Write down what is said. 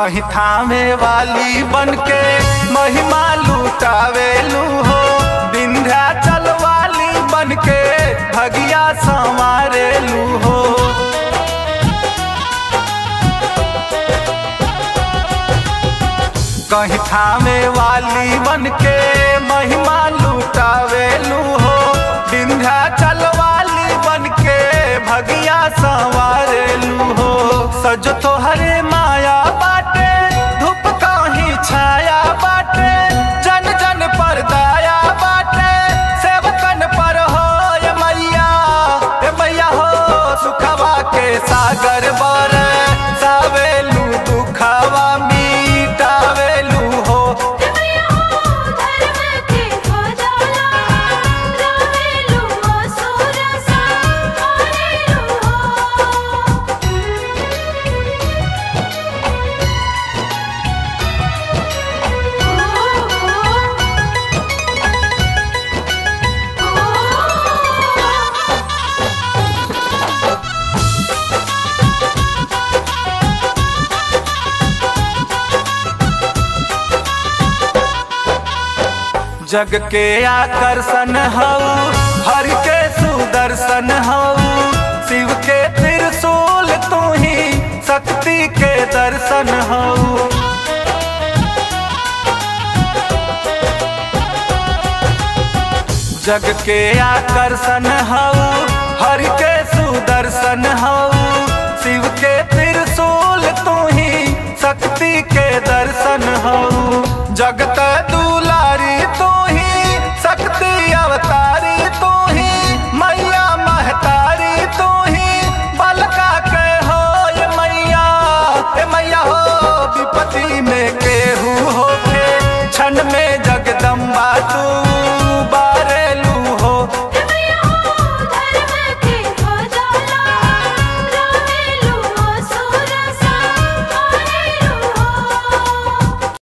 कहीं थामे वाली बनके महिमा लुटावेलू हो विंध्याचल वाली बनके भगिया संवारेलू हो कहीं थामे वाली बनके महिमा लुटावेलू हो विंध्याचल वाली बनके भगिया संवारेलू हो सजो तो हरे माया बाटे धूप कहीं छाया बाटे जन जन पर दया बाटे सेवकन पर हो ये मैया ये मैया हो सुखवा के सागर बर सावेलू दुखवा मिटावेलू हो मैया हो धर्म के ध्वजाला रावेलू असुर संहारेलू जग के आकर्षण हऊ हर के सुदर्शन हऊ शिव के त्रिशूल तू ही शक्ति के दर्शन हऊ जग के आकर्षण हऊ हर के सुदर्शन हऊ शिव के त्रिशूल तू ही शक्ति के दर्शन हऊ जगत दूर